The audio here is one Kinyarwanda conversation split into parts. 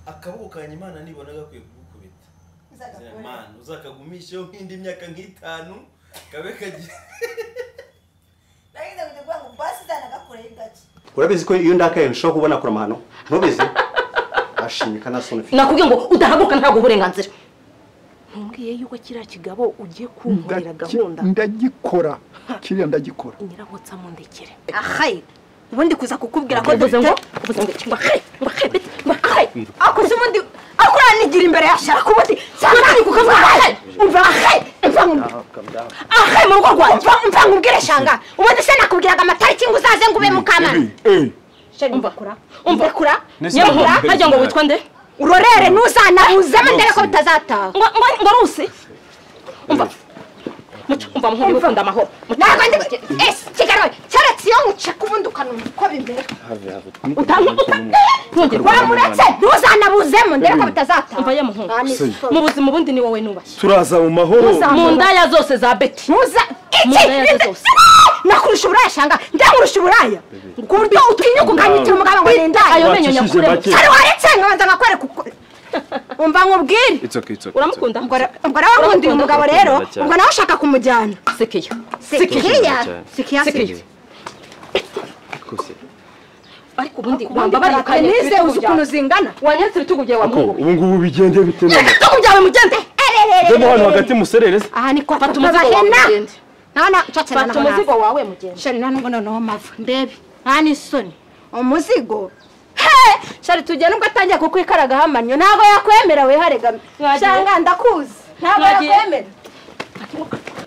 akaboko kanjye imana nibona gakwiye kugukubita uzagakora mana uzakagumisheho nk'indi myaka nk'itanu kabe kagira narinda kujya kuvuga ngo basi zanagakoreho gake urabizi ko iyo ndakaye nshobora kubona kure amahano ntubizi ashimye kanasoni ufite nakubwiye ngo udahaguruka ntabwo uburenganzira ntumbwiye yuko kiriya kigabo ugiye kunkorera gahunda ndagikora kiriya ndagikora nyirabotsa mundekere ahayi ubundi kuza kukubwira ko mvuze ngo dufite mvuze ngo ngo ahe ngo ahe ngo ahe akoze ubundi akuranigira imbere ya shaka ubundi cyangwa ni kuko mvuga ahe umva ahe mva nkumva ahe mu rugo rwanjye mva mva nkubwire shanga ubundi se nakubwiraga amatariki ngo uzaze ngo ube mukamana umva umva kura Nese nyabura ntabwo hajya ngo witwa nde urorere ntuzanabuzemo ndebe ko bitazataha ngo ngo ngo rusi umva muco umva muhungu niba ukunda amahoro ntabwo ndi ese kigali we keretse iyo nkuceka ubundi ukanumva uko bimera utanga wamuretse ntuzanabuzemo ndebe ko umva bitazataha ye muhungu Ah, ni Se. mu buzima ubundi ni wowe nubashye turaza mu mahoro mu ndaya zose za beti Muza Mu ndaya ze iki zose. nakurusha uburaya shanga ndakurusha uburaya ku buryo utinyuka ukanyitira umugabo ngo ni indaya ayo menyo Wacishije nyakuremo make. cyari waretse nkabanza nkakwereka uko umva nkubwire It's okay, it's okay. uramukunda ubwo ra- ubwo nawe nkundiye umugabo rero Uramukunda cyane. ubwo nawe ushaka kumujyana sekeya sikiya cyane. sikiya sekeya ariko ubundi wamba wambabara nize uzi ukuntu zingana wanyeretse ibitugu byawe wa muhungu ubu ngubu bigende bite none ibitugu byawe mugende ndemo hano hagati muserereze aha ni kwa fata umuzigo wawe mugende nana nshatse fata umuzigo wawe mugende shari nta nubwo noneho mava ndebe nta n'isoni umuzigo he shari tugiye nubwo atangiye kukwikaraga hamanyo ntabwo yakwemera wihare gami Mwagiye? shanga ndakuzi ntabwo Mwagiye? yakwemera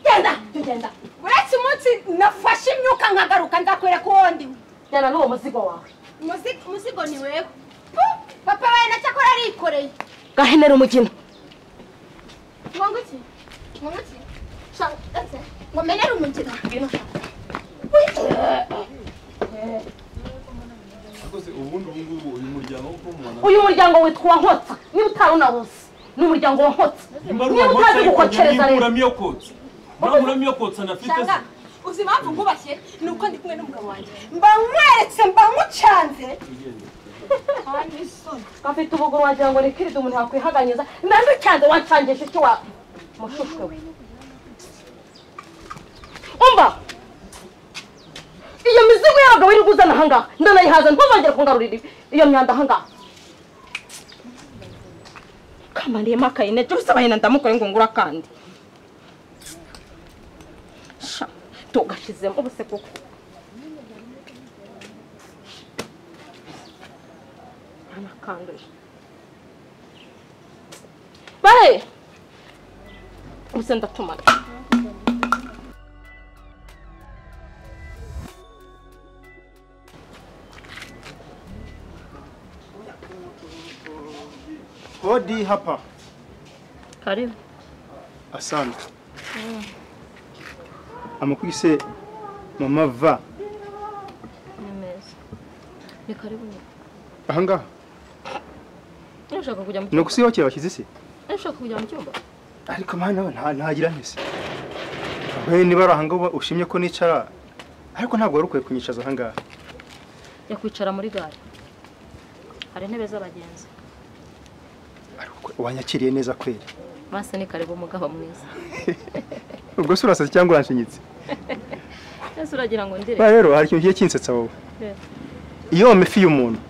genda tugenda uretse umunsi nafashe imyuka nkagaruka ndakwereka uwo ndi jyana n'uwo muzigo wawe Umuzi- umuzigo ni wewe Puh! papa wawe nacyakora arikoreye gahenera umugina ngo iki ngo iki shanga ndetse ngo menere umugina Wih! rwose ubundi ubu ngubu uyu muryango wo kubumubona uyu muryango witwa uwa nkotsa niba utari unabuze ni umuryango wa nkotsa nimba ari niba utazi gukokereza uwamukereza rero uramiyo kotsa uramiyo kotsa nafite se shanga uzi impamvu ngubashye ni uko ndi kumwe n'umugabo wanjye mba nkweretse mba nkucanze afite ubuguru wagira ngo ni kirida umuntu yakwihaganyiza nange cyanze wancangisha icyo wa mushushwe we umva iyo mizigo y'abagabo iri guzana ahangaha ndanayihaza ntuzongere kungarurira ibi- iyo myanda ahangaha kamariyemo akayine jya usaba hino ndamukoye ngo ngura akandi sha tugashyizemo ubuse kuko anakanduye bahe ubuse ndatumana hodi hapa karibu asante amakwise mama va ni meza ni karibu nyine aha ngaha niba ushaka kujya mu ni ukusiyohokera bashyize isi niba ushaka kujya mu cyumba ariko mwana we nta- ntagira ntese we niba ari aha ngaha ushimye ko nicara ariko ntabwo wari ukwiye kunyicaza aha ngaha jya kwicara muri gare hari intebe z'abagenzi ariko wanyakiriye neza kweri basi ni karibu umugabo mwiza ubwo se urasaze cyangwa uranshinyitse ese uragira ngo ndire ba rero hari ikintu kigiye kinsetsa wowe Eh. iyo wamye ifi y'umuntu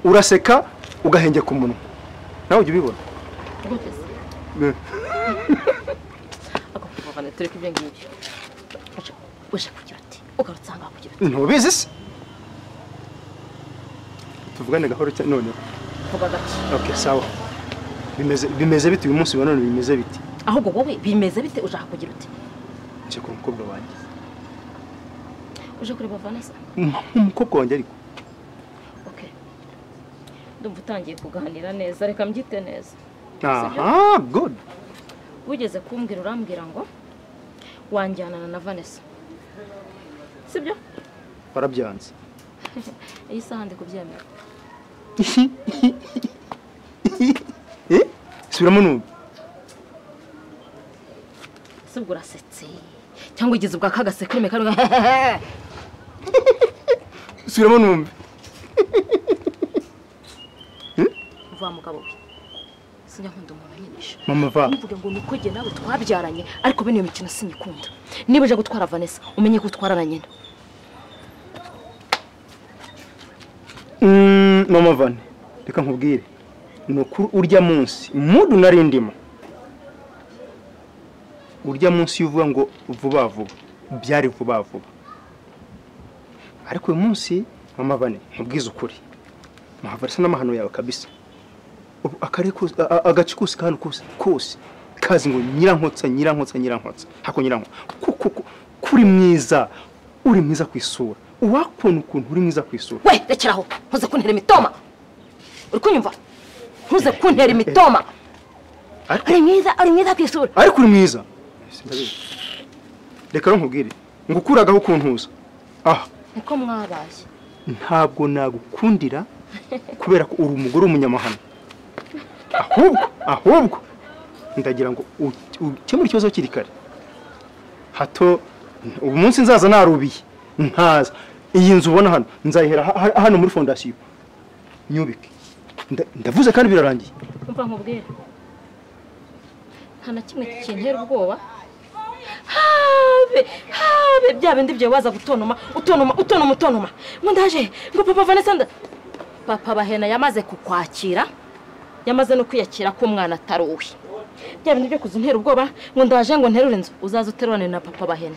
uraseka ugahengeka umunwa nawe ujya ubibona guteze Eh. ako kuvugana tureke ibyo ngibyo Uje- uje kugira ati ugarutse ahangaha kugira ati ntubizi se tuvugane gahoro cyane noneho vuga gake okay sawa bimeze bimeze bite uyu munsi wa none bimeze biti ahubwo wowe bimeze bite ushaka kugira uti nje ku mukobwa wanjye uje kureba vanessa umukobwa wanjye ariko ok ndumva utangiye kuganira neza reka mbyite neza aha good wigeze kumbwira urambwira ngo wanjyanana na vanessa sibyo warabyanze iyi saha ndi kubyemera eh subiramo numva sibwo urasetse cyangwa ugize ubwa kagasekurime karimo subiramo numva uva mugabo we sinyakunda umuntu anyinisha mama va ntuvuge ngo ni uko jye nawe twabyaranye ariko bene iyo mikino sinyikunda niba uje gutwara vanessa umenye ko utwara na nyina Mm, mama vane reka nkubwire ni ukuri urya munsi mudu nari ndimo urya munsi iyo uvuga ngo vuba vuba byari vuba vuba ariko uyu munsi mama vane nkubwize ukuri muhavara isa n'amahano yawe kabisa Ubu akari kose- a- a- agace kose kandi kose kose kazi ngo nyirankotsa nyirankotsa nyirankotsa hako nyirankotsa Ku- ku- ku- kuri mwiza uri mwiza ku isura uwakubona ukuntu uri mwiza ku isura we rekeraho ntuze kuntera imitoma uri kunyumva ntuze kuntera imitoma ariko uri mwiza uri mwiza ku isura ariko uri mwiza reka nkubwire ngo ukuragaho ukuntuza aha niko mwabaye ntabwo nagukundira kubera ko uri umugore w'umunyamahano ahubwo ahubwo ndagira ngo u- ukemure ikibazo hakiri kare hato ubu munsi nzaza narubiye ntaza iyi nzu ubona hano nzayihera ha- ha- hano muri fondasiyo nyubike Nda- ndavuze kandi birarangiye umva nkubwira nta na kimwe kintera ubwoba habe habe bya bindi byawe waza gutonoma utonoma utonoma utonoma ngo ndaje ngo papa vanessa nda papa bahena yamaze kukwakira yamaze no kwiyakira ko umwana atari uwe bya bindi byo kuza untera ubwoba ngo ndaje ngo nterure inzu uzaza uterurane na papa bahena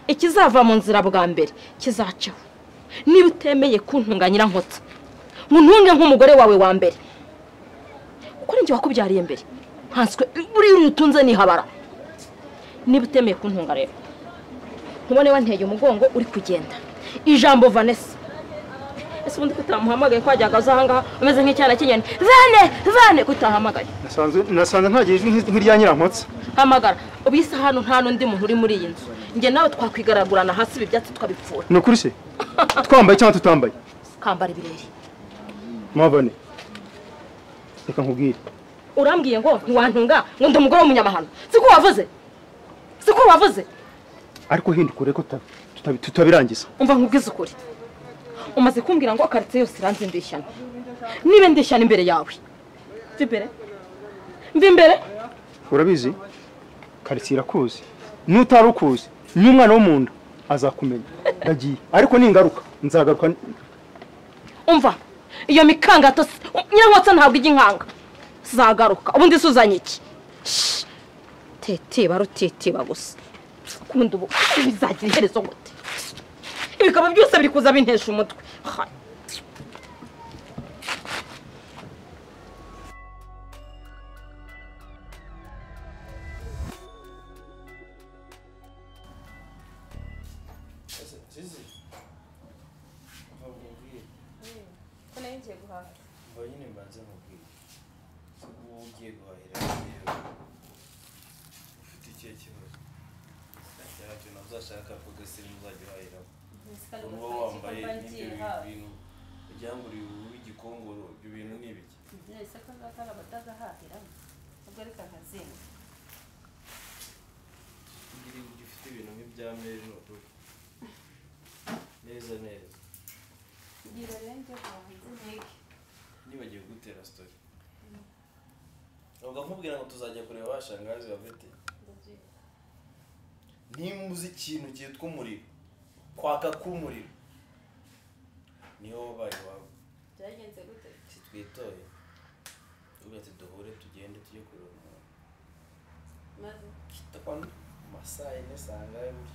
ikizava mu nzira bwa mbere kizaceho niba utemeye kuntunganyira nkotsa ngo ntunge nk'umugore wawe wa mbere kuko ninjye wakubyariye mbere nkanswe buriya uri utunze nihabara niba utemeye kuntunga rero ntubone wanteye umugongo uri kugenda ijambo vanessa ese ubundi ko utamuhamagaye kwajyaga uza ahangaha umeze nk'icyana cy'inyoni vane vane ko utahamagaye nasanze nasanze ntagira ijwi nk'i- nk'irya nyirankotsa hamagara ubu isa hano nta n'undi muntu uri muri iyi nzu njye nawe twakwigaragurana hasi ibi byatsi tukabipfura ni ukuri se twambaye cyangwa tutambaye kambara ibirere mabane reka nkubwire urambwiye ngo ntiwantunga ngo ndi umugore w'umunyamahano siko wavuze siko wavuze ariko hinduka urebe ko tuta- tuta- tutabirangiza umva nkubwize ukuri umaze kumbwira ngo karitsiye yose iranze ndishyana niba ndishyana imbere yawe mva imbere mva imbere urabizi karitsiye irakuzi n'utari ukuzi n'umwana wo mu nda azakumenya ndagiye ariko ningaruka nzagaruka n- umva iyo mikangato si- nyirankotsa ntabwo ijya inkanga zagaruka ubundi se uzanye iki Shh. teteba rutetiba gusa kundi ubu bizagira iherezo gute ibikaba byose biri kuza bintesha umutwe Hai. mva nyine mbanze nkubwire ubu ugiye guhahira rero ufite ikihe kibazo nta kintu uzashaka kuko se ntuzajya uhahiramo uba wambaye n'ibyo bintu kugira ngo uri igikongoro ibyo bintu ni ibiki kugira ngo ujye ufite ibintu nk'ibya mejo neza neza nibagiwe gutera sitori ubwo nkubwira ngo tuzajya kureba bashangazi bafite nimba uzi ikintu cyitwa umuriro kwaka k'umuriro niho wabaye iwawe ntitwitoye tuvuga ati duhure tugende tujye kureba umuntu kitwa masaha yine saa ngahe buryo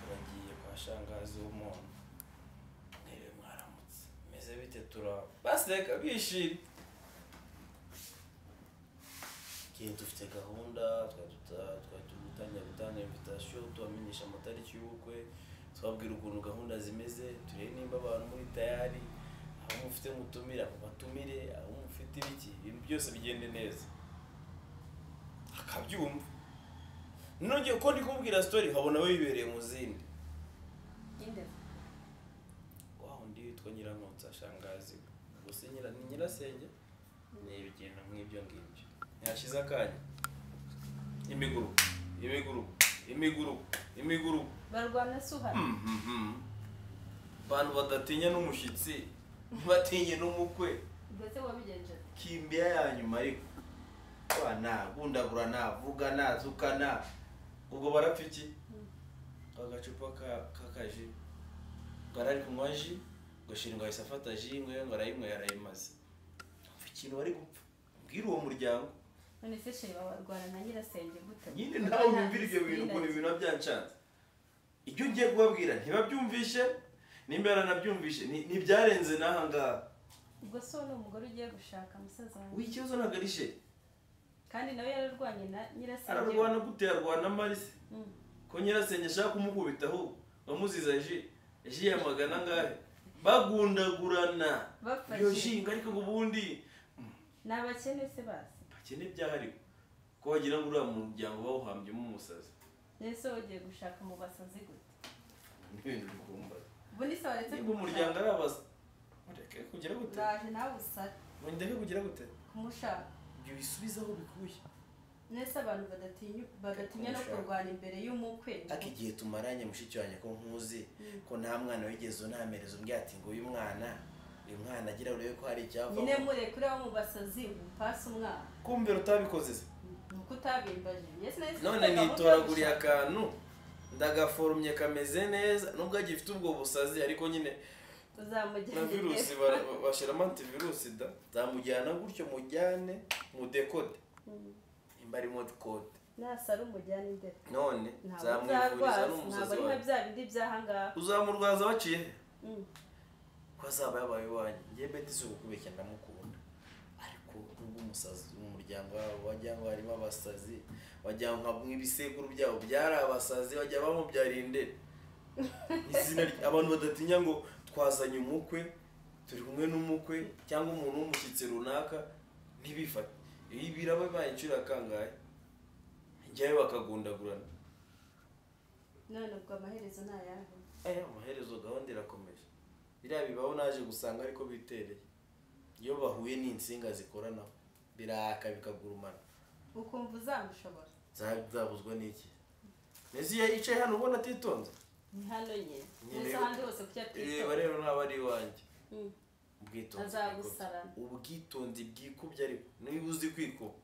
turagiye kwa shangazi w'umuntu ntebe mwaramutse meze bite turaba basi reka bishimye igihe dufite gahunda twari duta- twari turi gutangira gutanga invitasiyo tubamenyesha amatariki y'ubukwe tubabwira ukuntu gahunda zimeze turebe nimba abantu muri tayari abo mufite mutumira mubatumire abo mufite ibiki ibintu byose bigende neza akabyumva nongeye uko ndi kumubwira sitori nkabona we yibereye mu zindi wa undi witwa nyirankotsa shangazi gusa nyira ni nyirasenge ni ibigenda nk'ibyo ngibyo ntihashize akanya imiguru imiguru imiguru imiguru abantu badatinya n'umushyitsi ntibatinya n'umukwe kimbia ya nyuma ariko wana gundagura navuga nazukana ubwo barapfa iki agacupa ka- k'akaji ngo arari kunywa ji ngo shira ngo ahise afata ji ngo ngo arayinywera arayimaze Umva ikintu bari gupfa mbwira uwo muryango none se sheri babarwara na nyirasenge imbuto nyine nawe wumvira ibyo bintu ukuntu ibintu biba byancanze ibyo ngiye kubabwira ntibabyumvishe nimba baranabyumvishe ni- ntibyarenze n'aha ngaha ubwo so ni umugore ugiye gushaka umusaza wawe ubu ikibazo ntabwo ari she kandi nawe yararwanye na nyirasenge ararwana gute yarwana marise Mm. ko nyirasenge ashaka kumukubita ahubwo bamuziza ji ji yamagana angahe bagundagurana Bapfa iyo ji. ji ngo ariko ngo ubundi ni abakene se bazi bakene byahariwe ko wagira ngo uriya muryango bawuhambyemo umusazi none se wowe ugiye gushaka mu basazi gute ni ibintu bikumbaza ubu ni se waretse niba umuryango ari abasa mureke kugira gute uraje nawe usara mureke kugira gute kumushaka ibyo bisubize aho bikuye none se abantu badatinya badatinya no Kumushaka. kurwana imbere y'umukwe ariko igihe tumaranye mushiki wanjye ko nkuzi ko nta mwana wigeze unamereza umbwira ati ngo uyu mwana uyu mwana agira urebe ko hari nyine icyavamo murekure abo mu basazi umupasi umwana kumvira utabikoze se ni uko utabimbaje Yes, nahise none mfata gahunda nitoraguriye yo gushaka. akantu ndagaforumye kameze neza nubwo agifite ubwo busazi ariko nyine na virusi uzamugerageza bara- bashyiramo antivirusi da zamujyana gutyo mujyane mudekode nimba arimo kode nasara umujyana imbere none ntabwo zamwivuriza uzarwaza ntabwo n'umusazi ari nka wawe bya bindi by'ahangaha uzamurwaza waciye he Mm. ko azaba yabaye iwanyu njye beti si ukubeshya ndamukunda ariko nubwo umusazi umuryango wabo wagira ngo harimo abasazi wagira ngo nka- ibisekuru byabo byari abasazi bajya bamubyarira indere izina ry- abantu badatinya ngo twazanye umukwe turi kumwe n'umukwe cyangwa umuntu w'umushyitsi runaka ntibifate ibi biraba bibaye inshuro ya kangahe njyayo bakagundagurana none ubwo amaherezo ni ayahe Eh, amaherezo gahunda irakomeje biriya bibaho naje gusanga ariko bitereye iyo bahuye n'insinga zikoranaho biraka bikagurumana ukumva uzamushobora Za- zabuzwa n'iki mbese iyo yicaye hano ubona atitonze ni hano nyine Nyine ndetse rero- ahandi hose kuki reba atitora rero naba ari iwanjye Mm. ubwitonzi Azagusarana. bwikubye. ubwitonzi bwikubye ariko niba uzi kwikuba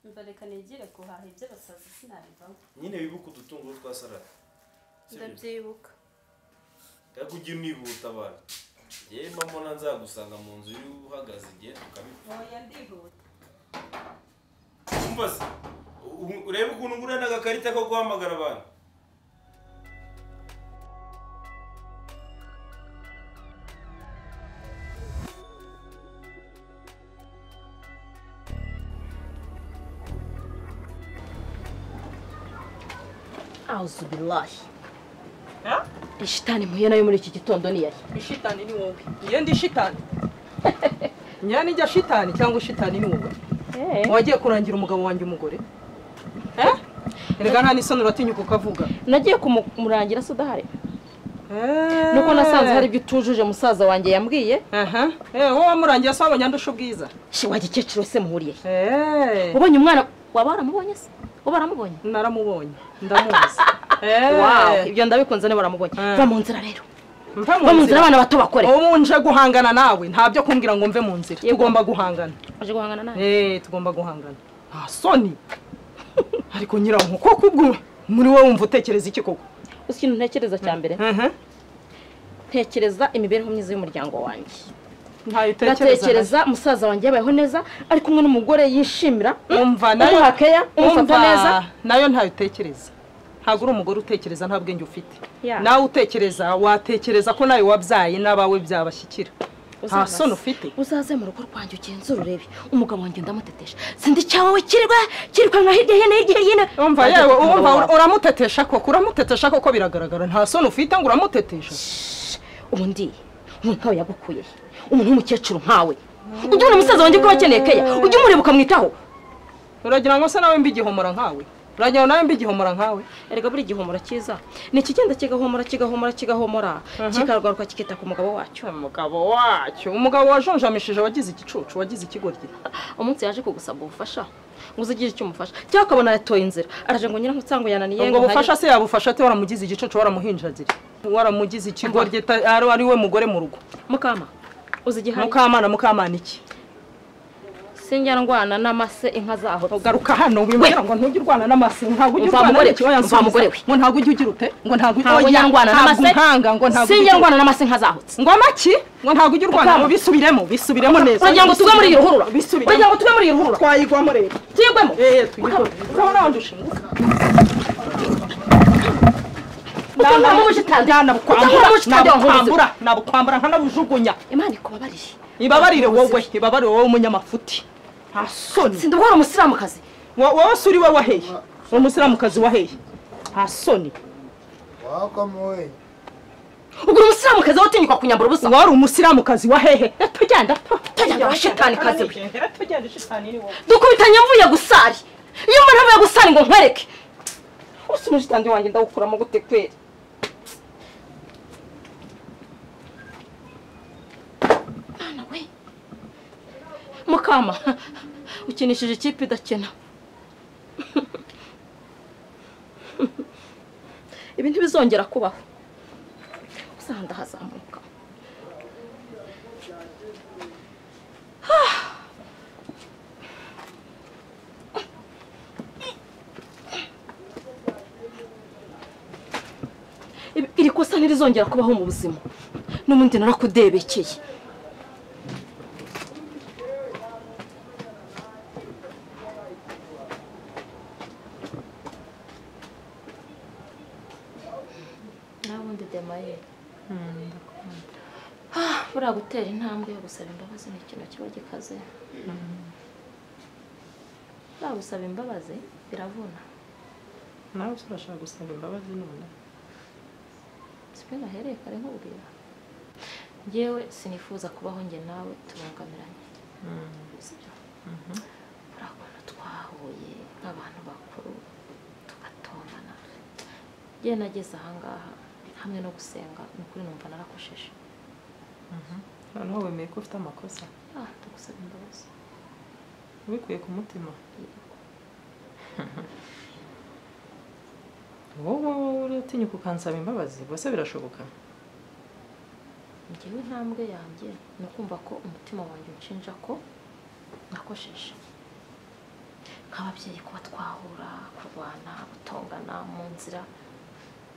umva reka nigire guhaha iby'abasazi sinabivamo nyine wibuke udutungo twasarara ndabyibuka ariko ujye unihuta abantu yewe mbona nzagusanga mu nzu iri uhagaze igihe tukabikora oya ndihuta umva se ubu- urebe ukuntu ngura n'agakarita ko guhamagara abantu awuzubilahi ishitani mpuye nayo muri iki gitondo ni yari ishitani ni wowe niyo ndi shitani nyani njya shitani cyangwa shitani ni wowe wagiye kurangira umugabo wanjye umugore Eh? erega nta n'isoni uratinyuka ukavuga nagiye kumurangira se udahari nuko nasanze hari ibyo utujuje musaza wanjye yambwiye aha eh wowe wamurangira se wabonye andusha ubwiza she wajya ikeciro se muhuriye he? eh ubonye umwana waba waramubonye se uba waramubonye naramubonye ndamuzi eh Wow, ibyo ndabikunze niba waramubonye Eh. va mu nzira rero mva va mu nzira abana bato bakore ubu nje guhangana nawe ntabyo kumbwira ngo mve mu nzira Yego. tugomba guhangana aje guhangana nawe Eh, tugomba guhangana nta soni ariko nyirawo koko ubwo muri wowe wumva utekereza iki koko uzi ikintu ntekereza cya mbere Mhm. ntekereza imibereho myiza y'umuryango wanjye ntayo utekereza ndatekereza musaza wanjye yabayeho neza ari kumwe n'umugore yishimira umva nayo umuha keya umufata neza umva nayo ntayo utekereza ntabwo uri umugore utekereza nta bwenge ufite Ya. nawe utekereza watekereza ko nawe wabyaye n'abawe byabashyikira nta Uzaze. soni ufite uzaze mu rugo rwanjye ugenzura urebe umugabo wanjye ndamutetesha sindi cyawe kirwa kirwa nka hirya hino hirya hino umva Ajya yewe ku mugabo umva wawe. uramutetesha koko uramutetesha koko biragaragara nta soni ufite ngo uramutetesha ubundi umuntu nkawe yagukuye he? umuntu w'umukecuru nkawe ujya ubona umusaza wanjye ko wakeneye keya ujya umureba ukamwitaho uragira ngo se nawe mbe igihomora nkawe uragira ngo nawe mbe igihomora nkawe erega buri gihomora cyiza ni ikigenda kigahomora kigahomora kigahomora kikarwaruka kikita ku mugabo wacyo umugabo wacyo umugabo wajonjamishije wagize igicucu wagize ikigoryi umunsi yaje kugusaba ubufasha ngo uze ugire icyo umufasha cyangwa ukabona yatoye inzira araje ngo nyirankutsangwe yananiye ngo ntayo- bufasha se yabufasha ate waramugize igicucu waramuhinjagira waramugize ikigoryi ta- ari ari we mugore mu rugo mukama uzi igihari mukamana mukamana iki sinjya ndwana n'amase inka zaho garuka hano wimubwira ngo ntujye urwana n'amase ntabwo ujya Umva urwana mugore we, n'ikibazo yansubiza. umva mugore we. ngo ntabwo ujya ugira ute ngo ntabwo ujya ntabwo oya, njya ndwana ntabwo n'amase nkanga ngo ntabwo sinjya ujya ndwana n'amase inka zahutse ngo amaki ngo ntabwo ujya urwana Ukama. ngo bisubiremo bisubiremo neza uragira ngo tuve muri iyi ruhurura Bisubiremo. uragira ngo tuve muri iyi ruhurura twayigwamo rero tuyigwemo eee tuyigwamo urabona abandi ushinguka utankuramo ubushitange utankuramo ubushitange wankunze nabukwambura nabukwambura nkanabujugunya imana ikubabariye ibabarire wowe ibabarire wowe umunyamafuti nta soni sinda ubwora umusilamukazi Wo- wowe si uri we waheye ni umusilamukazi waheye nta soni ubwo uri umusilamukazi wowe utinyuka kunyambura ubusa wari umusilamukazi wahehe tugenda tugenda washitani kazi we tugenda ishitani ni wowe dukubitanye mvuye gusari iyo mbona mvuye gusari ngo nkwereke ubusa umushitani wanjye ndawukuramo gute kweri mwana we mukama ukinishije ikipe idakina ibi ntibizongera kubaho uzahanda hazamuka Ibi- iri kosa ntirizongera kubaho mu buzima n'ubundi narakudebekeye nawe undi demaye Ah, buriya gutera intambwe yo gusaba imbabazi ni ikintu kiba gikaze buriya gusaba imbabazi biravuna nawe se urashaka gusaba imbabazi none sibyo nahereye kare nkubwira yewe sinifuza kubaho njye nawe tubangamiranye sibyo buriya ukuntu twahuye nk'abantu bakuru tugatongana yewe nageze ahangaha hamwe no gusenga ni ukuri numva narakosheje noneho wemeye ko ufite amakosa ah ndagusaba imbabazi ubikuye ku mutima wowe uratinyuka ukansaba imbabazi bose birashoboka ngewe intambwe yanjye ni ukumva ko umutima wanjye unshinja ko nakosheje nk'ababyeyi kuba twahura kurwana gutongana mu nzira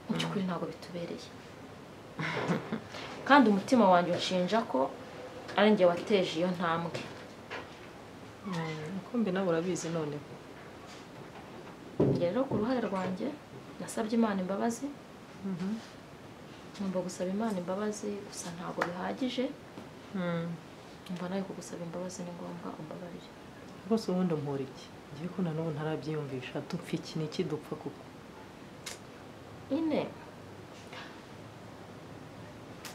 mu by'ukuri ntabwo bitubereye kandi umutima wanjye unshinja ko ari njye wateje iyo ntambwe kumbi nawe urabizi none Njye rero ku ruhare rwanjye nasabye imana imbabazi numva gusaba imana imbabazi gusa ntabwo bihagije numva nawe kugusaba imbabazi ni ngombwa umbabarire rwose ubundi mpora iki ngiye ko nanubu ntarabyiyumvisha dupfa iki ni iki dupfa kuko ine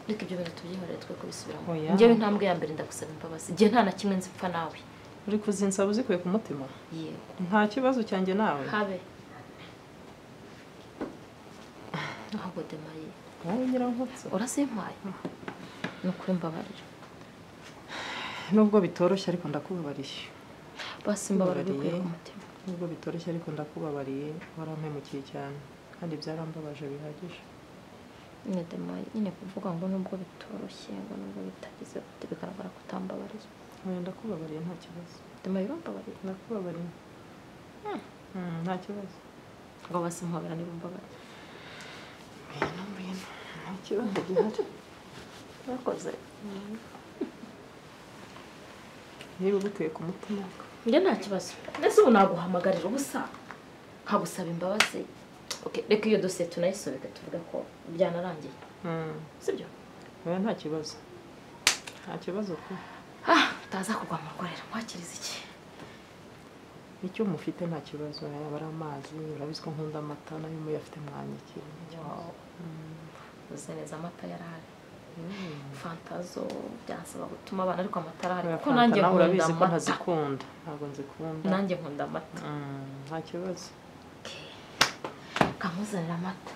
ariko ibyo bintu tubyihorere twe kubisubiramo Oya. ngewe intambwe ya mbere ndagusaba imbabazi igihe nta na kimwe nzipfa nawe uri kuzinsaba uzikuye ku mutima yewe nta kibazo cyanjye nawe habe ahubwo demaye wowe nyirankotso urazimpaye ni ukuri mbabarira nubwo bitoroshye ariko ndakubabariye basi mbabarira bikuye ku Mbabariye. mutima nubwo bitoroshye ariko ndakubabariye warampemukiye cyane kandi byarambabaje bihagije nyine demaye nyine kuvuga ngo nubwo bitoroshye ngo nubwo bitagize gute bigaragara ko utambabariye Oya, ndakubabariye nta kibazo demaye urambabariye ndakubabariye Mm, nta kibazo ngo basi mpabara niba umbabariye Ngwino, ngwino. nta kibazo gihari urakoze niba ubikuye ku mutima njye nta kibazo mbese ubu naguhamagarira ubusa nkagusaba imbabazi Okay, reka iyo dosiye tunayisobeke tuvuge ko byanarangiye Mm, sibyo oya nta kibazo nta kibazo ku ah utaza kugwa mu rwarira nkwakiriza iki icyo mufite nta kibazo yaba ari amazi urabizi ko nkunda amata nayo muyafite mwanyikiye nta kibazo. uzi neza amata yarahari fanta zo byansaba gutuma abana ariko amata arahari kuko nanjye nawe nkunda urabizi ko amata ntazikunda ntabwo nzikunda nanjye nkunda amata Mm, nta kibazo kamuzanira amata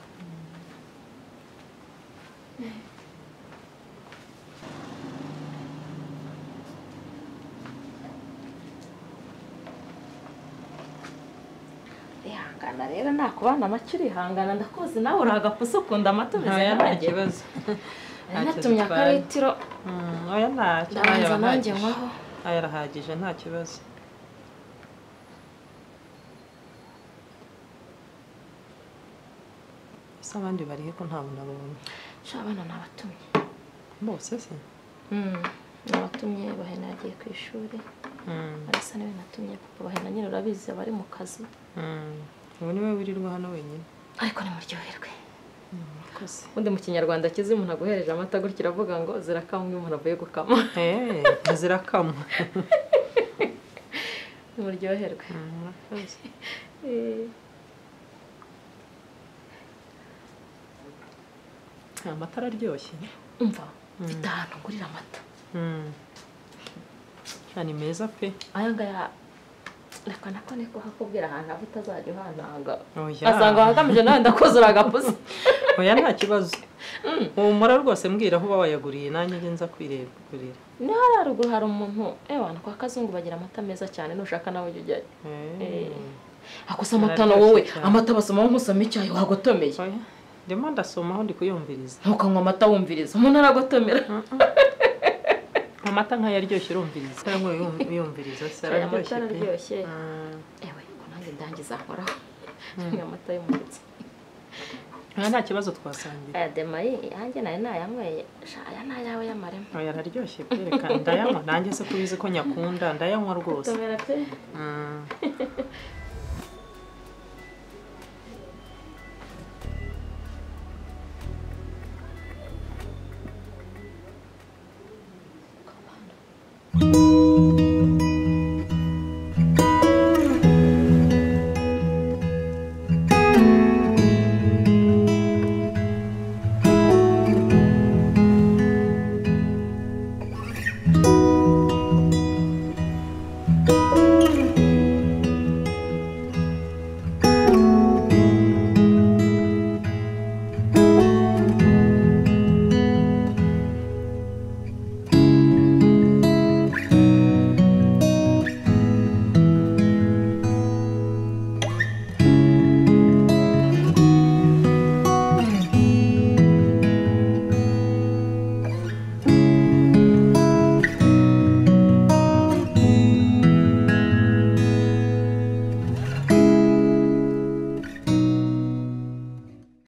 rihangana rero nakubana amacyo urihangana ndakuzi nawe uri agapusi ukunda amata umeze Oya, nta nkanjye kibazo nari natumye akaritiro Mm, oya ntacyo ndabanza nanjye nywaho aya arahagije nta kibazo ese abandi barihe ko nta muntu abonye sha abana nabatumye bose se nabatumye bahena yagiye ku ishuri arasa niwe natumye kuko bahena nyine urabizi aba ari mu kazi ubu niwe wirirwa hano wenyine ariko nimuryoherwe murakoze ubundi mu kinyarwanda kizi umuntu aguhereje amata gutya uravuga ngo zirakamwa iyo umuntu avuye gukama zirakamwa nimuryoherwe Eh, amata araryoshye umva mfite ahantu ngurira amata ni meza pe aya ngaya reka nako ni kuhakubwira ahantu haba utazajya uhananga Oya. asanga wagamije nawe ndakuzura agapusi oya nta kibazo humura rwose mbwira aho uba wayaguriye nanjye njye nza kwireba kurira ni hariya haruguru hari umuntu eh abantu kwa kazungu bagira amata meza cyane nushaka nawe ujya ujyayo Eh. ako se amata ni wowe amata basoma nkusoma icyayi wagotomeye ndimo ndasoma aho ndi kuyumviriza ntukanywa amata wumviriza umuntu aragotomera amata nk'ayo aryoshye urumviriza cyangwa uyumviriza se araryoshye Aya amata pe araryoshye ewe ko nanjye ndangiza nkoraho ni amata y'umuretse Oya, nta kibazo twasangira aya demayi yanjye nayo nayanyweye sha aya ni ayawe y'amarema oya araryoshye pe reka ndayanywa nanjye se ko ubizi ko nyakunda ndayanywa rwose gotomera pe Mm.